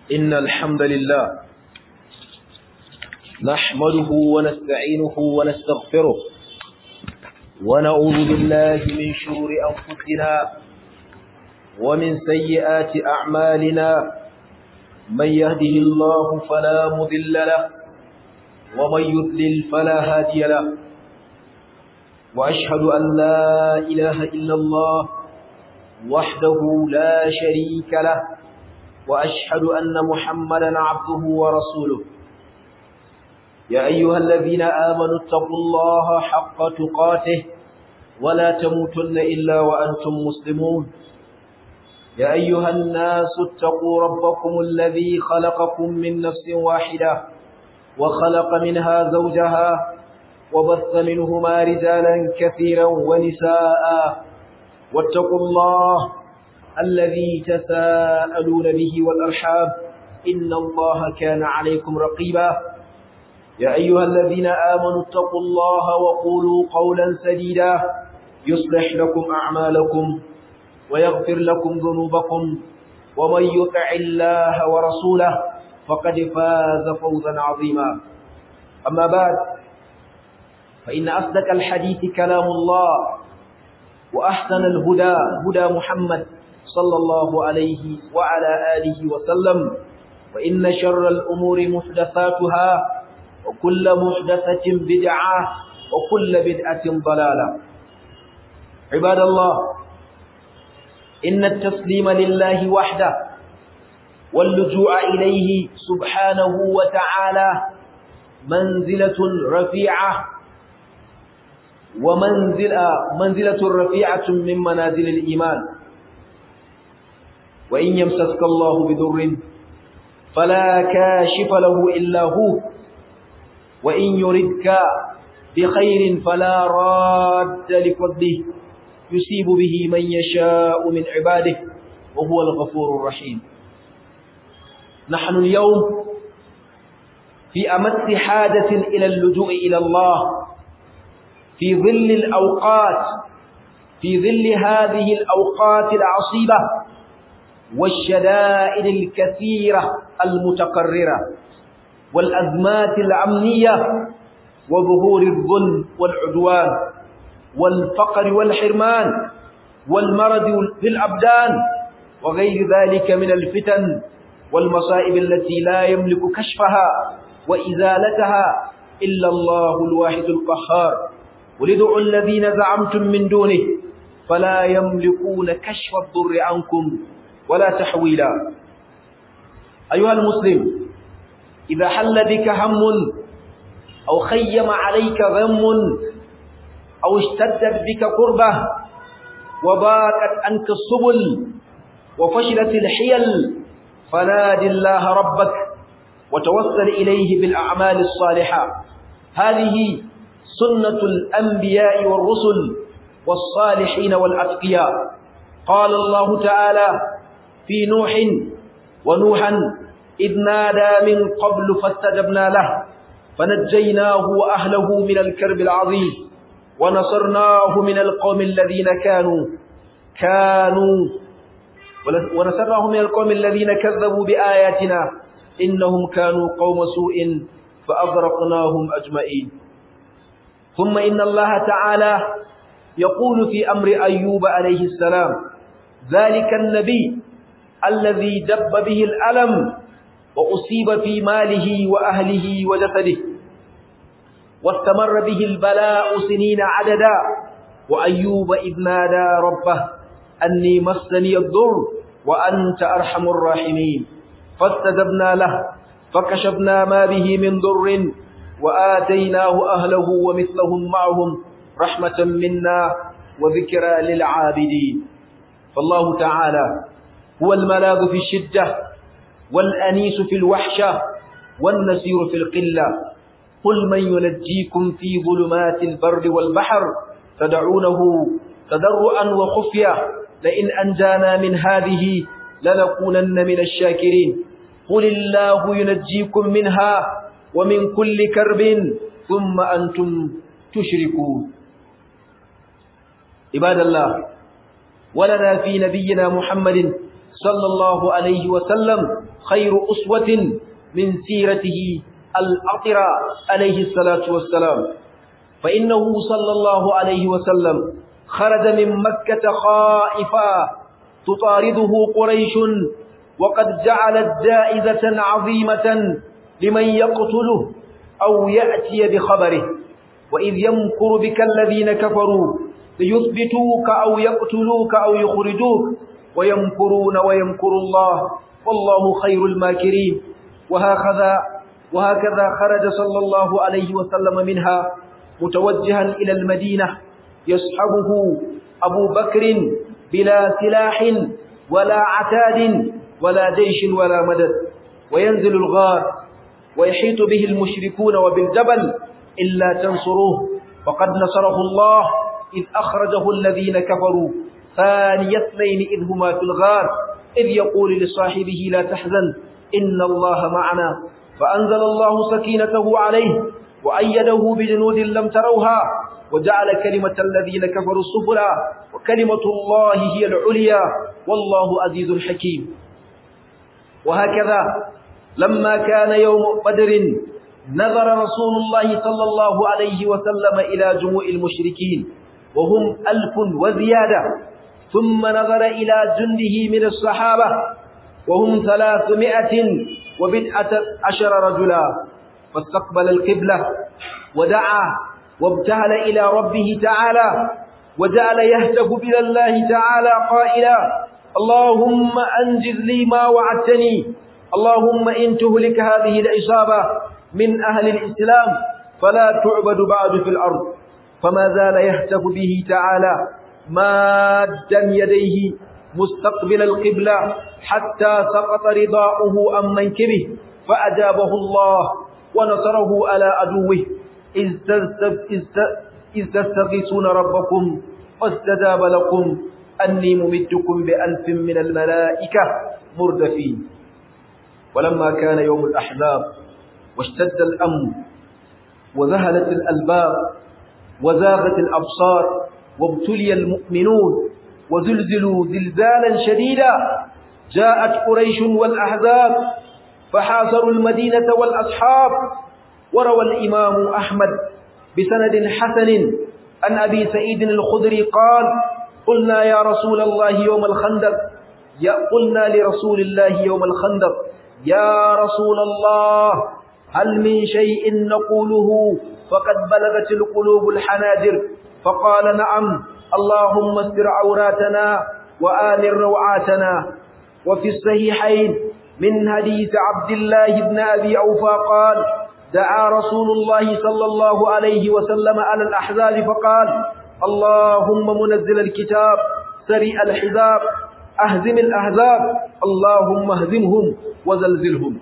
إن الحمد لله نحمده ونستعينه ونستغفره ونعوذ بالله من شرور أنفسنا ومن سيئات أعمالنا من يهده الله فلا مذل له ومن يذلل فلا هادي له وأشهد أن لا إله إلا الله وحده لا شريك له وأشهد أن محمدا عبده ورسوله يا أيها الذين آمنوا اتقوا الله حق تقاته ولا تموتن إلا وأنتم مسلمون يا أيها الناس اتقوا ربكم الذي خلقكم من نفس واحدة وخلق منها زوجها وبث منهما رجالا كثيرا ونساء واتقوا الله الذي تساءلون به والأرحاب إن الله كان عليكم رقيبا يا أيها الذين آمنوا اتقوا الله وقولوا قولا سديدا يصلح لكم أعمالكم ويغفر لكم ذنوبكم ومن يطع الله ورسوله فقد فاز فوزا عظيما أما بعد فإن أصدق الحديث كلام الله وأحسن الهدى هدى محمد صلى الله عليه وعلى آله وسلم وإن شر الأمور محدثاتها وكل محدثة بدعة وكل بدعة ضلالة عباد الله إن التسليم لله وحده واللجوء إليه سبحانه وتعالى منزلة رفيعة ومنزلة منزلة رفيعة من منازل الإيمان وإن يمسسك الله بضر فلا كاشف له إلا هو وإن يردك بخير فلا راد لفضله يصيب به من يشاء من عباده وهو الغفور الرحيم نحن اليوم في أمس حاجة إلى اللجوء إلى الله في ظل الأوقات في ظل هذه الأوقات العصيبة والشدائد الكثيرة المتقررة والأزمات الأمنية وظهور الظلم والعدوان والفقر والحرمان والمرض في الأبدان وغير ذلك من الفتن والمصائب التي لا يملك كشفها وإزالتها إلا الله الواحد القهار ولدعوا الذين زعمتم من دونه فلا يملكون كشف الضر عنكم ولا تحويلا أيها المسلم إذا حل بك هم أو خيم عليك غم أو اشتدت بك قربة وباكت عنك السبل وفشلت الحيل فناد الله ربك وتوسل إليه بالأعمال الصالحة هذه سنة الأنبياء والرسل والصالحين والأتقياء قال الله تعالى في نوح ونوحا إذ نادى من قبل فاستجبنا له فنجيناه وأهله من الكرب العظيم ونصرناه من القوم الذين كانوا كانوا ونصرناه من القوم الذين كذبوا بآياتنا إنهم كانوا قوم سوء فأغرقناهم أجمعين ثم إن الله تعالى يقول في أمر أيوب عليه السلام ذلك النبي الذي دب به الألم وأصيب في ماله وأهله وجسده واستمر به البلاء سنين عددا وأيوب إذ نادى ربه أني مسني الضر وأنت أرحم الراحمين فاستجبنا له فكشفنا ما به من ضر وآتيناه أهله ومثلهم معهم رحمة منا وذكرى للعابدين فالله تعالى هو الملاذ في الشدة والأنيس في الوحشة والنسير في القلة قل من ينجيكم في ظلمات البر والبحر تدعونه تضرعا وخفية لئن أنجانا من هذه لنكونن من الشاكرين قل الله ينجيكم منها ومن كل كرب ثم أنتم تشركون عباد الله ولنا في نبينا محمد صلى الله عليه وسلم خير أسوة من سيرته الأطرة عليه الصلاة والسلام فإنه صلى الله عليه وسلم خرج من مكة خائفا تطارده قريش وقد جعلت جائزة عظيمة لمن يقتله أو يأتي بخبره وإذ يمكر بك الذين كفروا ليثبتوك أو يقتلوك أو يخرجوك ويمكرون ويمكر الله والله خير الماكرين وهكذا وهكذا خرج صلى الله عليه وسلم منها متوجها إلى المدينة يصحبه أبو بكر بلا سلاح ولا عتاد ولا جيش ولا مدد وينزل الغار ويحيط به المشركون وبالجبل إلا تنصروه وقد نصره الله إذ أخرجه الذين كفروا ثاني اثنين إذ هما في الغار إذ يقول لصاحبه لا تحزن إن الله معنا فأنزل الله سكينته عليه وأيده بجنود لم تروها وجعل كلمة الذين كفروا السفلى وكلمة الله هي العليا والله عزيز حكيم وهكذا لما كان يوم بدر نظر رسول الله صلى الله عليه وسلم إلى جموع المشركين وهم ألف وزيادة ثم نظر إلى جنده من الصحابة وهم ثلاثمائة وبدعة عشر رجلا فاستقبل القبلة ودعا وابتهل إلى ربه تعالى وجعل يهتف إلى الله تعالى قائلا اللهم أنجز لي ما وعدتني اللهم إن تهلك هذه العصابة من أهل الإسلام فلا تعبد بعد في الأرض فما زال يهتف به تعالى مادا يديه مستقبل القبلة حتى سقط رضاؤه عن منكبه فأجابه الله ونصره على عدوه إذ تستغيثون ربكم فاستجاب لكم أني ممدكم بألف من الملائكة مردفين ولما كان يوم الأحزاب واشتد الأمر وذهلت الألباب وزاغت الأبصار وابتلي المؤمنون وزلزلوا زلزالا شديدا جاءت قريش والأحزاب فحاصروا المدينة والأصحاب وروى الإمام أحمد بسند حسن عن أبي سعيد الخدري قال قلنا يا رسول الله يوم الخندق يا قلنا لرسول الله يوم الخندق يا رسول الله هل من شيء نقوله فقد بلغت القلوب الحناجر فقال نعم اللهم استر عوراتنا وآمن روعاتنا وفي الصحيحين من حديث عبد الله بن أبي أوفى قال دعا رسول الله صلى الله عليه وسلم على الأحزاب فقال اللهم منزل الكتاب سريع الحزاب أهزم الأحزاب اللهم اهزمهم وزلزلهم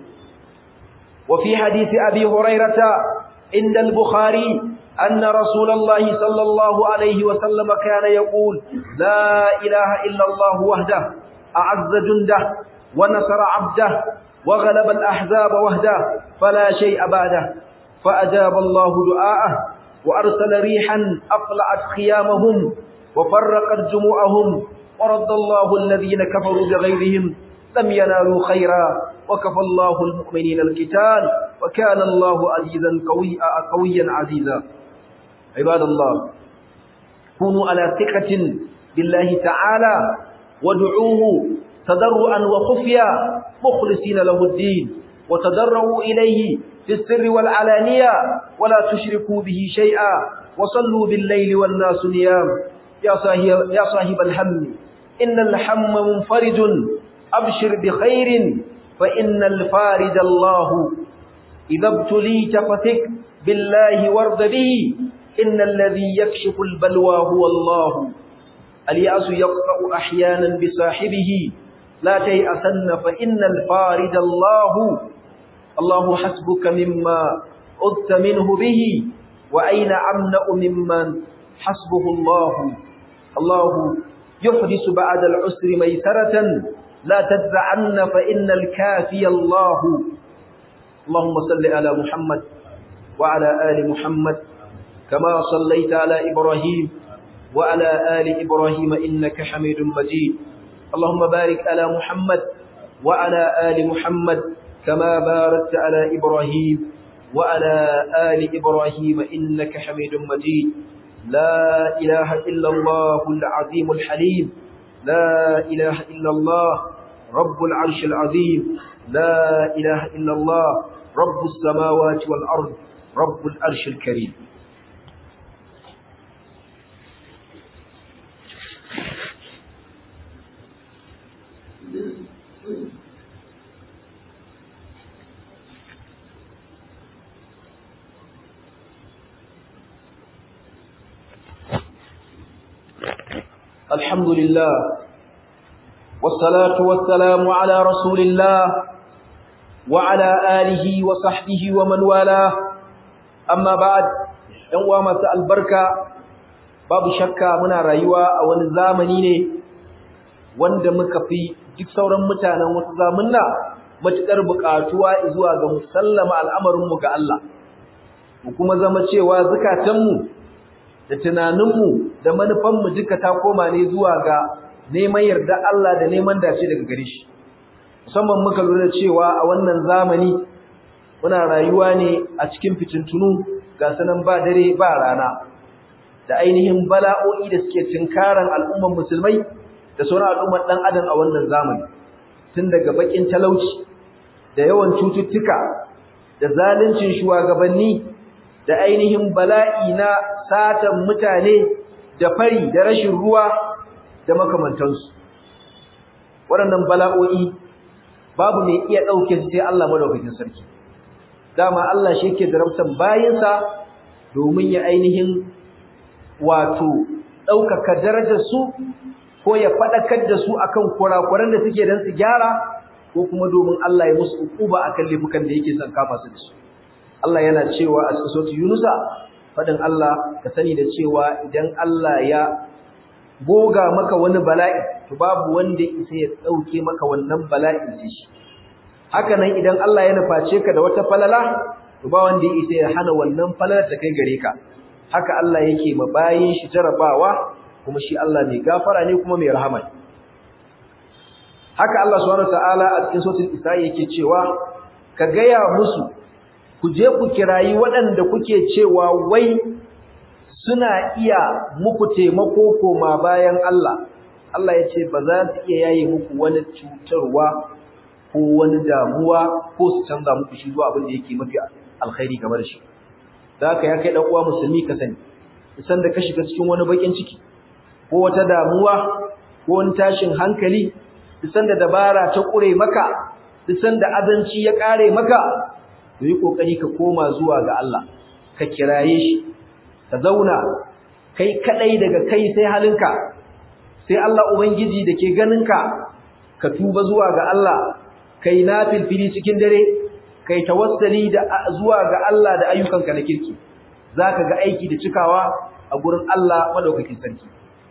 وفي حديث أبي هريرة عند البخاري أن رسول الله صلى الله عليه وسلم كان يقول لا إله إلا الله وحده أعز جنده ونصر عبده وغلب الأحزاب وحده فلا شيء بعده فأجاب الله دعاءه وأرسل ريحا أقلعت خيامهم وفرقت جموعهم ورد الله الذين كفروا بغيرهم لم ينالوا خيرا وكفى الله المؤمنين القتال وكان الله عزيزا قوي قويا عزيزا عباد الله كونوا على ثقة بالله تعالى وادعوه تضرعا وخفيا مخلصين له الدين وتضرعوا إليه في السر والعلانية ولا تشركوا به شيئا وصلوا بالليل والناس نيام يا صاحب, يا صاحب الهم إن الحم منفرج أبشر بخير فإن الفارج الله إذا ابتليت فثق بالله وارض به إن الذي يكشف البلوى هو الله اليأس يقطع أحيانا بصاحبه لا تيأسن فإن الفارج الله الله حسبك مما أذت منه به وأين أمنأ ممن حسبه الله الله يحدث بعد العسر ميسرة لا تدفعن فإن الكافي الله اللهم صل على محمد وعلى آل محمد كما صليت على إبراهيم وعلى آل إبراهيم إنك حميد مجيد اللهم بارك على محمد وعلى آل محمد كما باركت على إبراهيم وعلى آل إبراهيم إنك حميد مجيد لا إله إلا الله العظيم الحليم لا إله إلا الله رب العرش العظيم لا إله إلا الله رب السماوات والأرض رب العرش الكريم الحمد لله والصلاة والسلام على رسول الله وعلى آله وصحبه ومن والاه أما بعد ‘yan masu albarka babu shakka muna rayuwa a wani zamani ne wanda muka fi duk sauran mutanen wasu zamunna matuƙar buƙatuwa zuwa ga musallama al'amarinmu ga Allah mu kuma zama cewa zukatanmu da tunaninmu da manufanmu duka ta koma ne zuwa ga neman yarda Allah da neman dace daga gare shi musamman muka lura cewa a wannan zamani muna rayuwa ne a cikin fitintunu ga sanan ba dare ba rana da ainihin bala'o'i da suke tinkaran al'umman musulmai da sauran al'ummar dan adam a wannan zamani tun daga bakin talauci da yawan cututtuka da zaluncin shugabanni da ainihin bala'i na satan mutane da fari da rashin ruwa da makamantansu waɗannan bala'o'i babu mai iya ɗauke sai Allah madaukakin sarki dama Allah shi yake darabtan bayinsa domin ya ainihin wato ɗaukaka darajar su ko ya faɗakar da su akan kurakuran da suke dan su gyara ko kuma domin Allah ya musu ukuba akan laifukan da yake son kama su da su Allah yana cewa a cikin suratul Yunusa fadin Allah ka sani da cewa idan Allah ya goga maka wani bala'i to babu wanda isa ya dauke maka wannan bala'in sai shi haka nan idan Allah ya nuface ka da wata falala to ba wanda ya isa ya hana wannan falalar ta kai gare ka haka Allah yake ma bayin shi jarabawa kuma shi Allah mai gafara ne kuma mai rahama haka Allah subhanahu wataala a cikin suratul Isra yake cewa ka gaya musu ku je ku kirayi waɗanda kuke cewa wai suna iya muku taimako koma bayan Allah Allah ya ce ba za su iya yaye muku wani cutarwa ko wani damuwa ko su canza muku shi zuwa abin da yake mafi alkhairi game da shi da haka ya kai dan uwa musulmi ka sani isan da ka shiga cikin wani bakin ciki ko wata damuwa ko wani tashin hankali isan da dabara ta kure maka isan da azanci ya kare maka to yi kokari ka koma zuwa ga Allah ka kiraye shi ka zauna kai kadai daga kai sai halinka sai Allah ubangiji dake ganinka ka tuba zuwa ga Allah kai nafilfili cikin dare kai tawassali da zuwa ga Allah da ayyukanka na kirki zaka ga aiki da cikawa a gurin Allah madaukakin sarki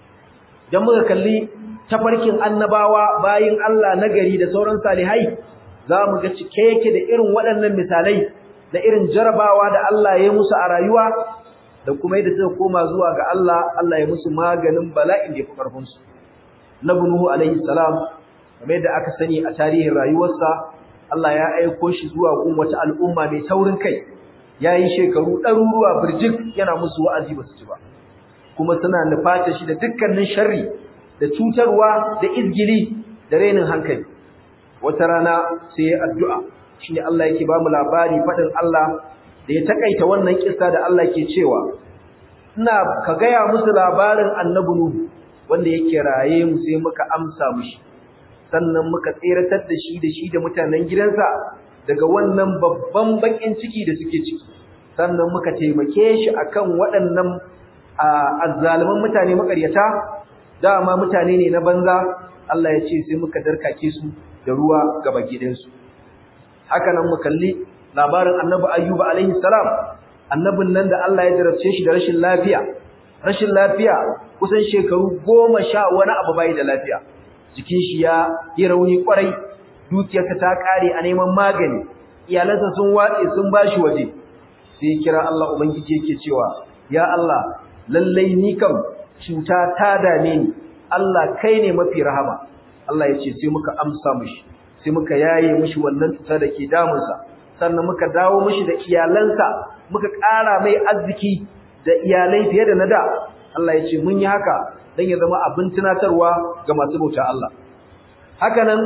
dan muka kalli tafarkin annabawa bayin Allah nagari da sauran salihai za mu ga cike yake da irin waɗannan misalai da irin jarabawa da Allah ya musu a rayuwa da kuma yadda suka koma zuwa ga Allah Allah ya musu maganin bala'in da ya fi ƙarfinsu. Nabi Nuhu alaihi salam kamar yadda aka sani a tarihin rayuwarsa Allah ya aiko shi zuwa gun wata al'umma mai taurin kai ya yi shekaru ɗaruruwa birjik yana musu wa'azi ba su ci ba kuma suna nufata shi da dukkanin sharri da cutarwa da izgili da rainin hankali wata rana sai ya addu'a shine Allah yake ba mu labari fadin Allah da ya takaita wannan kissa da Allah ke cewa ina ka gaya musu labarin annabi Nuhu wanda yake raye mu sai muka amsa mushi sannan muka tseratar da shi da shi da mutanen gidansa daga wannan babban bakin ciki da suke ciki sannan muka taimake shi akan waɗannan azzaliman mutane makaryata dama mutane ne na banza Allah ya ce sai muka darkake su da ruwa gaba gidansu haka nan mu kalli labarin annabi ayyuba alaihi salam annabin nan da Allah ya jarabce shi da rashin lafiya rashin lafiya kusan shekaru goma sha wani abu bai da lafiya jikin shi ya yi rauni kwarai dukiyarsa ta kare a neman magani iyalansa sun watse sun bashi waje sai kira Allah ubangiji yake cewa ya Allah lallai ni kam cuta ta dame ni Allah kai ne mafi rahama Allah ya ce sai muka amsa mishi sai muka yaye mishi wannan cuta da ke damunsa sannan muka dawo mishi da iyalansa muka ƙara mai arziki da iyalai fiye da na da Allah ya ce mun yi haka don ya zama abin tunatarwa ga masu bauta Allah haka nan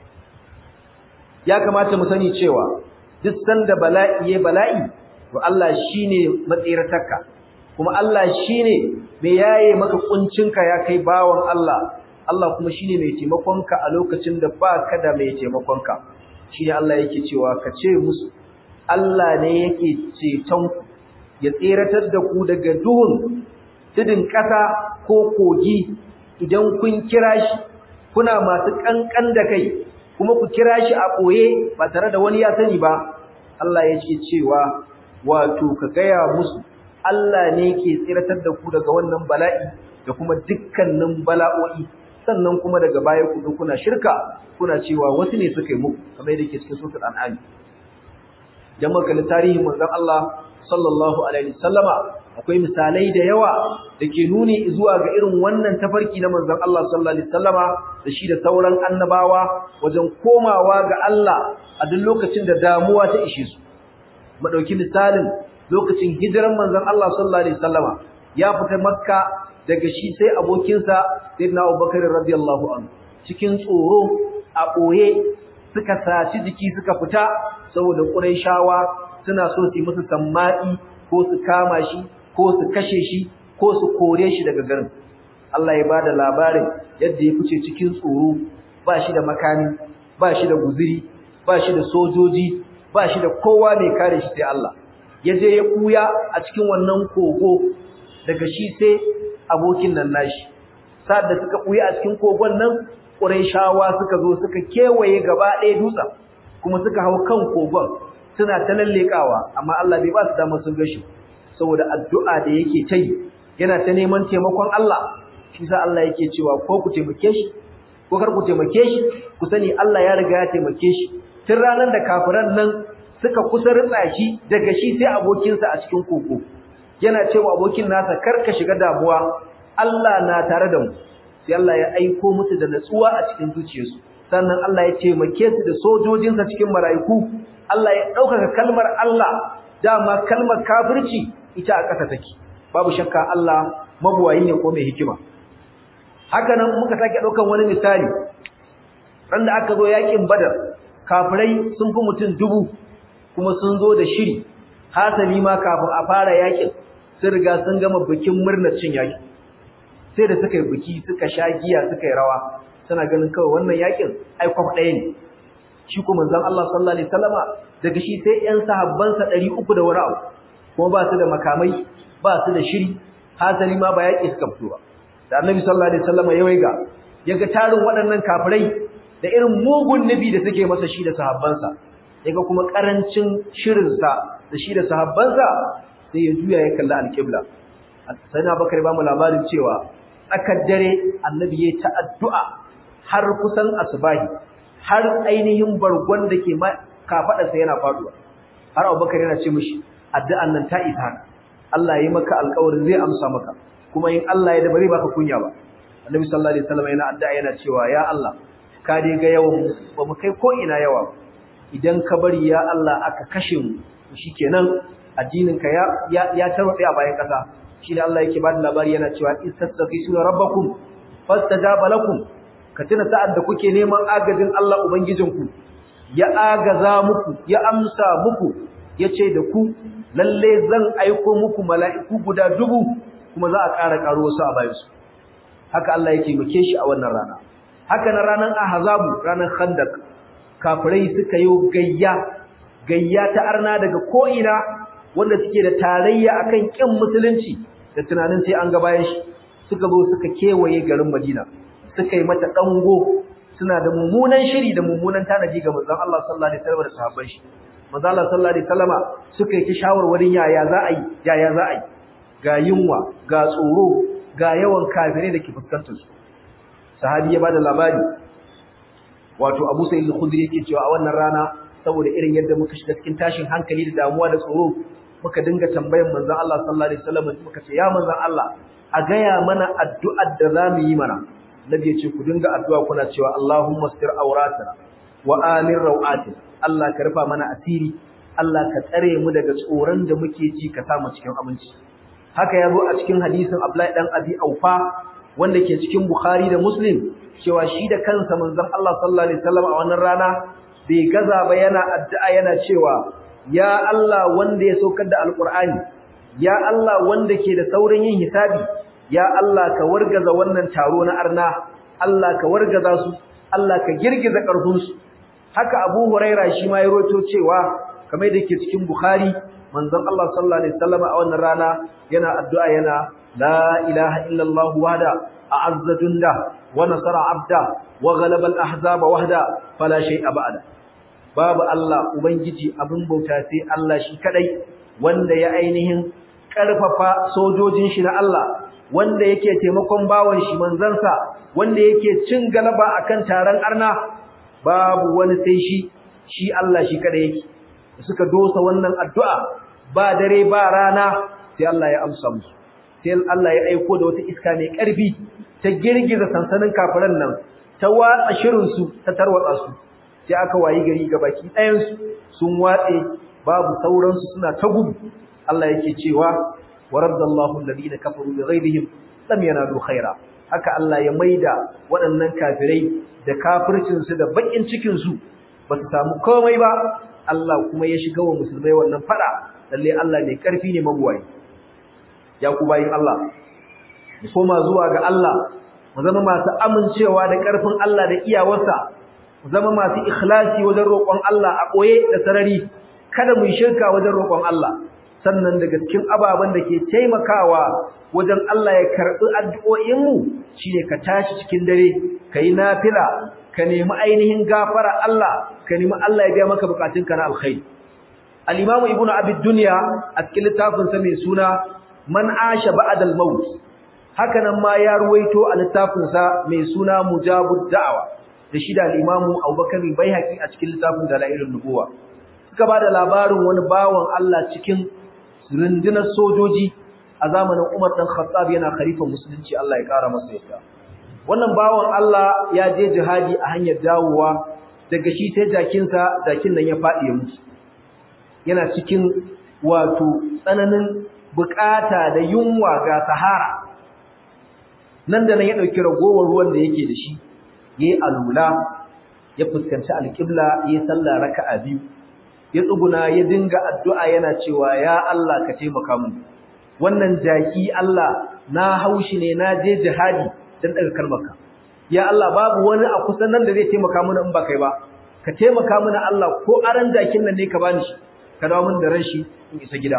ya kamata mu sani cewa duk sanda bala'i ya bala'i to Allah shine matsiratarka kuma Allah shine mai yaye maka kuncinka ya kai bawan Allah Allah kuma shine mai taimakonka a lokacin da baka da mai taimakonka shine Allah yake cewa ka ce musu Allah ne yake ceton ku ya tseratar da ku daga duhun tudun ƙasa ko kogi idan kun kira shi kuna masu kankan da kai kuma ku kira shi a ɓoye ba tare da wani ya sani ba Allah ya ce cewa wato ka gaya musu Allah ne ke tsiratar da ku daga wannan bala'i da kuma dukkanin bala'o'i sannan kuma daga baya ku zo kuna shirka kuna cewa wasu ne suka yi muku kamar yadda ke cikin suratul an'am dan maka tarihin manzon Allah sallallahu alaihi wasallama akwai misalai da yawa da ke nuni zuwa ga irin wannan tafarki na manzon Allah sallallahu alaihi wasallama da shi da sauran annabawa wajen komawa ga Allah a duk lokacin da damuwa ta ishe su mu dauki misalin lokacin hijiran manzon Allah sallallahu alaihi wasallama ya fita makka daga shi sai abokinsa sayyidina Abubakar radiyallahu anhu cikin tsoro a boye suka saci jiki suka fita saboda Qurayshawa suna so su yi musu sammai ko su kama shi ko su kashe shi ko su kore shi daga garin Allah ya bada labarin yadda ya fice cikin tsoro ba shi da makami ba shi da guzuri ba shi da sojoji ba shi da kowa mai kare shi sai Allah ya je ya kuya a cikin wannan kogo daga shi sai abokin nan nashi sa'ad da suka kuya a cikin kogon nan Qurayshawa suka zo suka kewaye gaba ɗaya dutsen kuma suka hau kan kogon suna ta lallekawa amma Allah bai ba su dama sun gashi saboda addu'a da yake ta yi yana ta neman taimakon Allah shi sa Allah yake cewa ko ku taimake shi ko kar ku taimake shi ku sani Allah ya riga ya taimake shi tun ranar da kafiran nan suka kusa ritsa shi daga shi sai abokinsa a cikin koko yana cewa abokin nasa kar ka shiga damuwa Allah na tare da mu sai Allah ya aiko musu da natsuwa a cikin zuciyarsu sannan Allah ya taimake su da sojojinsa cikin mala'iku Allah ya ɗaukaka kalmar Allah dama kalmar kafirci ita a ƙasa take babu shakka Allah mabuwayi ne ko mai hikima haka nan muka sake ɗaukan wani misali ran da aka zo yakin badar kafirai sun fi mutum dubu kuma sun zo da shiri hasali ma kafin a fara yakin sun riga sun gama bikin murnar cin yaki sai da suka yi biki suka sha giya suka yi rawa suna ganin kawai wannan yakin aikwaf ɗaya ne shi kuma manzon Allah sallallahu alaihi wasallama daga shi sai ƴan sahabbansa 300 da wani abu kuma ba su da makamai ba su da shiri hasali ma ba yaki suka fito ba da annabi sallallahu alaihi wasallama ya waiga yaga tarin waɗannan kafirai da irin mugun nabi da suke masa shi da sahabbansa yaga kuma karancin shirin sa da shi da sahabbansa sai ya juya ya kalla alqibla sai na bakar ba mu labarin cewa tsakar dare annabi ya ta addu'a har kusan asubahi har ainihin bargon da ke kafaɗarsa yana faduwa har abubakar yana ce mishi addu'an nan ta isa haka Allah ya yi maka alƙawarin zai amsa maka kuma in Allah ya da bare baka kunya ba annabi sallallahu alaihi wasallam yana addu'a yana cewa ya Allah ka dai ga yawan ba mu kai ko ina yawa idan ka bari ya Allah aka kashe mu shikenan addinin ka ya ya, ya tarwabe a bayan kasa shi ne Allah yake ba da labari yana cewa istaghfiru rabbakum fastajaba lakum ka tuna sa'ad da kuke neman agajin Allah Ubangijinku, ya agaza muku, ya amsa muku, ya ce da ku, lalle zan aiko muku mala'iku guda dubu kuma za a ƙara ƙaro wasu a bayansu. Haka Allah yake muke shi a wannan rana. Haka na ranar Ahazabu, ranar Khandak, kafirai suka yi gayya, gayya ta arna daga ko'ina wanda suke da tarayya akan ƙin musulunci da tunanin sai an ga bayan shi, suka zo suka kewaye garin Madina. suka yi mata dango suna da mummunan shiri da mummunan tanaji ga manzon Allah sallallahu alaihi wasallam da sahabban shi manzon Allah sallallahu alaihi wasallama suka yi ta shawarwarin yaya za a yi yaya za a yi ga yunwa ga tsoro ga yawan kafirai da ke fuskantar su sahabi ya bada labari wato Abu Sa'id al-Khudri yake cewa a wannan rana saboda irin yadda muka shiga cikin tashin hankali da damuwa da tsoro muka dinga tambayan manzon Allah sallallahu alaihi wasallam muka ce ya manzon Allah a gaya mana addu'ar da za mu yi mana nabi ya ce ku dinga addu'a kuna cewa Allahumma stir auratana wa amin rawatina Allah ka rufa mana asiri Allah ka tsare mu daga tsoron da muke ji ka sa mu cikin aminci haka ya zo a cikin hadisin Abdullahi dan Abi Aufa wanda ke cikin Bukhari da Muslim cewa shi da kansa manzon Allah sallallahu alaihi wasallam a wannan rana bai gaza ba yana addu'a yana cewa ya Allah wanda ya saukar da alqur'ani ya Allah wanda ke da saurin yin hisabi ya Allah ka wargaza wannan taro na arna Allah ka wargaza su Allah ka girgiza karfin su haka Abu Huraira shi ma ya roto cewa kamar da ke cikin Bukhari manzon Allah sallallahu alaihi wasallam a wannan rana yana addu'a yana la ilaha illa Allah wahda a'azza junda wa nasara 'abda wa ghalaba al-ahzaba wahda fala shay'a ba'da babu Allah ubangiji abin bauta sai Allah shi kadai wanda ya ainihin karfafa sojojin shi na Allah wanda yake taimakon bawan shi manzansa wanda yake cin galaba akan taron arna babu wani sai shi shi Allah shi kadai yake suka dosa wannan addu'a ba dare ba rana sai Allah ya amsa musu sai Allah ya aiko da wata iska mai ƙarfi ta girgiza sansanin kafiran nan ta watsa shirin su ta tarwatsa su sai aka wayi gari ga baki ɗayan su sun watse babu sauran su suna ta gudu Allah yake cewa waraddallahu alladhina kafaru bighayrihim lam yanalu khaira haka Allah ya maida waɗannan kafirai da kafircin su da bakin cikin su ba su samu komai ba Allah kuma ya shiga wa musulmai wannan fada lalle Allah mai karfi ne mabuwai ya ku bayin Allah mu koma zuwa ga Allah mu zama masu amincewa da karfin Allah da iyawarsa mu zama masu ikhlasi wajen roƙon Allah a koye da sarari kada mu shirka wajen roƙon Allah sannan daga cikin ababen da ke taimakawa wajen Allah ya karɓi addu'o'inmu shine ka tashi cikin dare ka yi nafila ka nemi ainihin gafara Allah ka nemi Allah ya biya maka bukatunka na alkhairi al-imamu ibnu abi dunya a cikin littafin sa mai suna man asha ba'da al-maut haka nan ma ya ruwaito a littafin sa mai suna mujabud da'wa da shi da al-imamu abubakar baihaqi a cikin littafin dalailun nubuwa suka bada labarin wani bawan Allah cikin rundunar sojoji a zamanin Umar dan Khattab yana khalifan musulunci Allah ya kara masa yadda wannan bawan Allah ya je jihadi a hanyar dawowa daga shi sai jakinsa jakin nan ya faɗi ya mutu yana cikin wato tsananin bukata da yunwa ga sahara nan da nan ya ɗauki ragowar ruwan da yake da shi ya yi alula ya fuskanci alƙibla ya yi sallah raka'a biyu ya tsuguna ya dinga addu'a yana cewa ya Allah ka taimaka mun wannan jaki Allah na haushi ne na je jihadi dan daga kalmarka ya Allah babu wani a kusan nan da zai taimaka mana in ba kai ba ka taimaka mana Allah ko aran jakin nan ne ka bani shi ka dawo min da ran shi in isa gida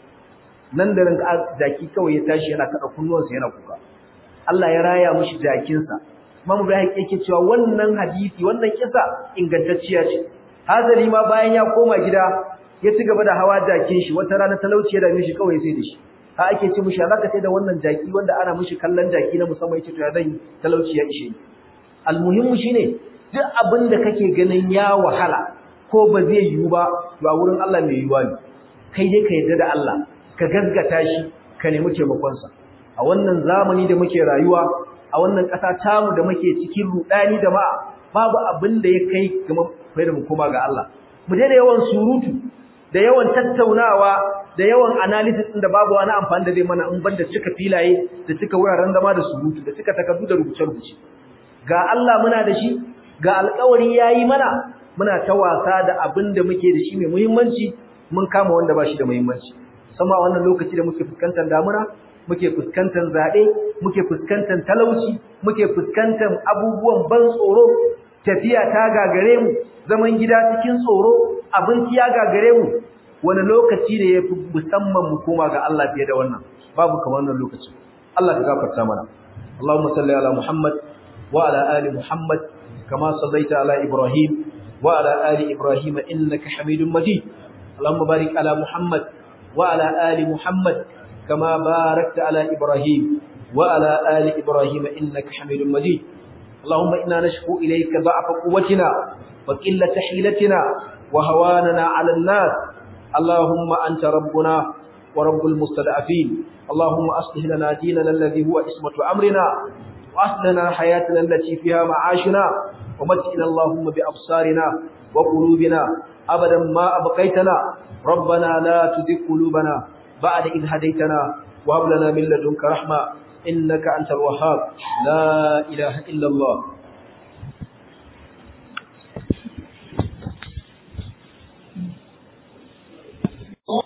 nan da ran jaki kawai ya tashi yana kada kunnuwansa yana kuka Allah ya raya mishi jakinsa Imam Ibrahim yake cewa wannan hadisi wannan kisa ingantacciya ce hazali ma bayan ya koma gida ya ci gaba da hawa jakin shi wata rana talauci ya dame shi kawai sai da shi ha ake ce mishi zaka sai da wannan jaki wanda ana mishi kallon jaki na musamman yace to ya zan talauci ya ishe ni almuhimmu shine duk abin da kake ganin ya wahala ko ba zai yiwu ba to a wurin Allah mai yiwuwa ne kai dai ka yarda da Allah ka gaskata shi ka nemi taimakon sa a wannan zamani da muke rayuwa a wannan ƙasa tamu da muke cikin rudani da ma babu abin da ya kai kuma da mu koma ga Allah mu da yawan surutu da yawan tattaunawa da yawan analysis din da babu wani amfani da zai mana in banda cika filaye da cika wuraren zama da surutu da cika takardu da rubuce-rubuce ga Allah muna da shi ga alƙawari yayi mana muna ta wasa da abin da muke da shi mai muhimmanci mun kama wanda ba shi da muhimmanci sama wannan lokaci da muke fuskantar damuna muke fuskantar zaɓe muke fuskantar talauci muke fuskantar abubuwan ban tsoro tafiya ta gagare mu zaman gida cikin tsoro abinci ya gagare mu wani lokaci ne yafi musamman mu koma ga Allah fiye da wannan babu kamar wannan lokaci Allah ka gafarta mana Allahumma salli ala Muhammad wa ala ali Muhammad kama sallaita ala Ibrahim wa ala ali Ibrahim innaka Hamidum Majid Allahumma barik ala Muhammad wa ala ali Muhammad kama barakta ala Ibrahim wa ala ali Ibrahim innaka Hamidum Majid اللهم إنا نشكو إليك ضعف قوتنا وقلة حيلتنا وهواننا على الناس اللهم أنت ربنا ورب المستضعفين اللهم أصلح لنا ديننا الذي هو اسمة أمرنا وأصلنا حياتنا التي فيها معاشنا ومتئنا اللهم بأبصارنا وقلوبنا أبدا ما أبقيتنا ربنا لا تزغ قلوبنا بعد إذ هديتنا وهب لنا من لدنك رحمة إنك أنت الوهاب لا إله إلا الله